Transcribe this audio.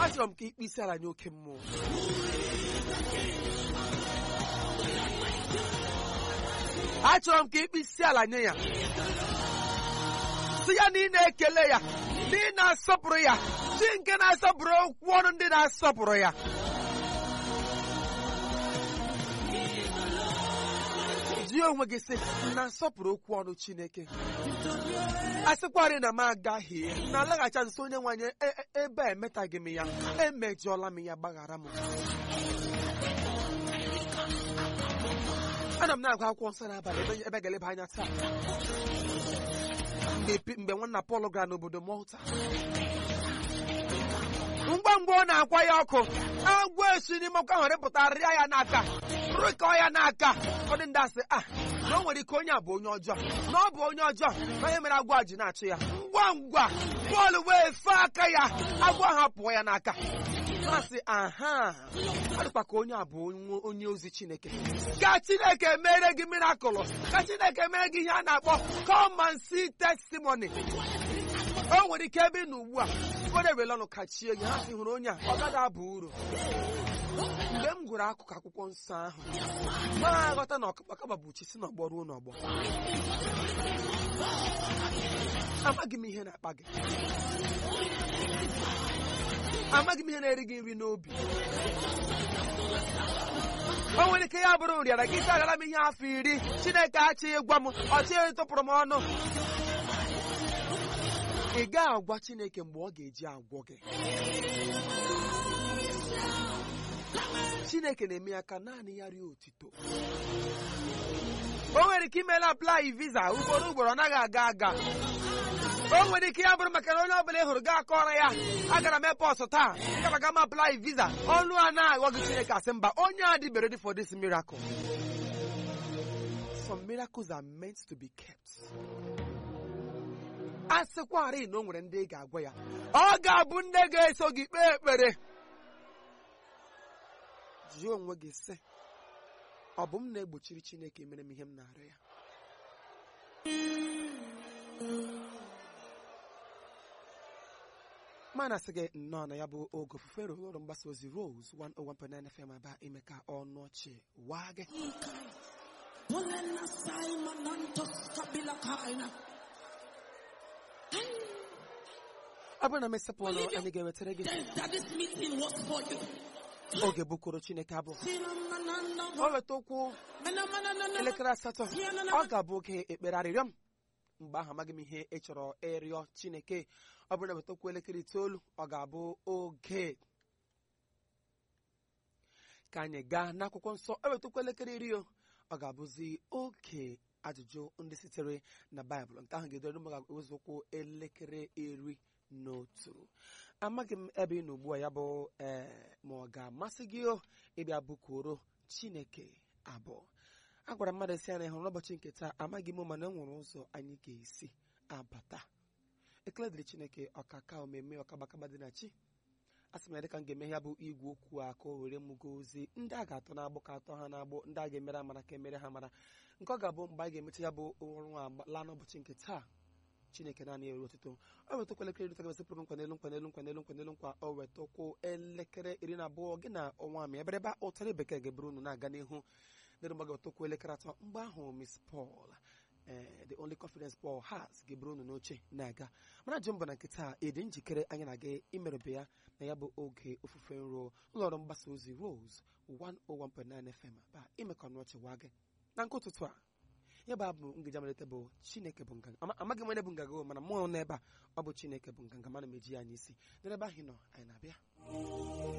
achọrọ m ka ikpe isi ala nye oke mmụọ achọrọ m ka ikpe isi ala nye ya si ya na ị na-ekele ya na ị na-asọpụrụ ya chi nke na-asọpụrụ okwu ọnụ ndị na-asọpụrụ ya jụọ onwe gị sị na-asọpụrụ okwu ọnụ Chineke a sịkwarị na m agaghị na alaghacha nso onye nwanyị ebe a emetaghị m ya emejọla m ya gbaghara m ana m na-agụ akwụkwọ nsọ n'abalị ebe ga-eleba anya taa mgbe nwanna Pọl gara n'obodo Malta ngwa ngwa ọ na-akwa ya ọkụ agwọ esi n'ime ọkụ ahụ rịpụta rịa ya n'aka rịkọ ya n'aka ụfọdụ ndị asị a na o nwere ike onye a bụ onye ọjọọ na ọ bụ onye ọjọọ na onye mere agwọ a ji na-achụ ya ngwa ngwa Pọl wee fee aka ya agwọ ahụ pụọ ya n'aka masị aha ọ dịkwa ka onye a bụ onye ozi Chineke ka Chineke mere gị mirakụlụ ka Chineke mere gị ihe a na-akpọ come and see testimony o nwere ike ebe ị nọ ugbu a ụfọdụ ewere ọnụ kachie gị ha si hụrụ onye a ọ gaghị aba uru mgbe m gụrụ akụkụ akwụkwọ nsọ ahụ ma aghọta na ọkakpakaba bụ chi si n'ọgbọ ruo n'ọgbọ amaghị m ihe na-akpa gị amaghị m ihe na-eri gị nri n'obi o nwere ike ya bụrụ nrịara gị isi agara m ihe afọ iri Chineke achịghị gwa m ọchịghị tụpụrụ m ọnụ ị gaghị agwa Chineke mgbe ọ ga-eji agwọ gị Chineke na-eme ya ka naanị ya rie otito o nwere ike imela aplai visa ugboro ugboro ọ naghị aga aga o nwere ike ya bụrụ maka na onye ọbụla ị hụrụ ga akọrọ ya agara m epọs taa gaba ga m aplai visa ọnụ a na-aghọ gị Chineke asị mba onye a dị ready for this miracle some miracles are meant to be kept a sịkwarị na o nwere ndị ị ga-agwa ya ọ ga-abụ ndị ga-eso gị kpee ekpere jụọ onwe gị sị ọ bụ m na-egbochiri Chineke mere m ihe m na-arịọ ya mana sị gị nnọọ na ya bụ oge ofufe rụrụ ọrụ mgbasa ozi Rose 101.9 FM aba ime ka ọnụ ọchị waa gị ọ bụrụ na m esepụ ọnụ anyị ga-ewetara gị oge bụkoro Chineke abụ o weta okwu elekere asatọ ọ ga-abụ oge ekpere arịrịọ m mgbe ahụ amaghị m ihe ị chọrọ ịrịọ Chineke ọ bụrụ na weta okwu elekere itoolu ọ ga-abụ oge ka anyị gaa n'akwụkwọ nsọ o weta okwu elekere iri ọ ga-abụzi oge ajụjụ ndị sitere na Baịbụl nke ahụ ga-edore m ga-ewezi okwu elekere iri n'otu amaghị m ebe ị nọ ugbu a ya bụ ee ma ọ ga-amasị gị ịbịa bụkworo Chineke abụọ a gwara mmadụ si anya hụrụ n'ụbọchị nke taa amaghị m mana e nwere ụzọ anyị ga-esi abata ekele dịrị Chineke ọkaka omeme ọkagbakagba dị na chi a sị m ya dịka m ga-eme ya bụ igwe okwu a ka o were mụgo ozi ndị a ga-atọ na-agbụ ka atọ ha na-agbụ ndị a ga-emere amara ka emere ha mara nke ọ ga-abụ mgbe anyị ga-emecha ya bụ ọrụ a laa n'ụbọchị nke taa chineke naanị ya ere otuto o wetakwa elekere iri gasịpụrụ nkwa n'elu nkwa n'elu nkwa n'elu nkwa n'elu nkwa o wetakwu elekere iri na abụọ gị na ọnwa amị ebe ebe ụtarị bekee ga-eburu unu na-aga n'ihu dịrị mgbe ga-wetakwu elekere atọ mgbe ahụ Miss Paul ee the only confidence Paul has ga-eburu unu n'oche na-aga mana jụ mbụ na nke taa ịdị njikere anyị na-aga imerebe ya na ya bụ oge ofufe nro ụlọọrụ mgbasa ozi Rose 101.9 FM ba imekọ n'ọchị wa gị na nke ụtụtụ a ya bụ abụ ngeji amalite bụ chineke bụ nganga amaghị m onye bụ nganga mana mmụọ n'ebe a ọ bụ chineke bụ nganga mana m eji ya n'isi n'ebe ahụ nọ anyị na-abịa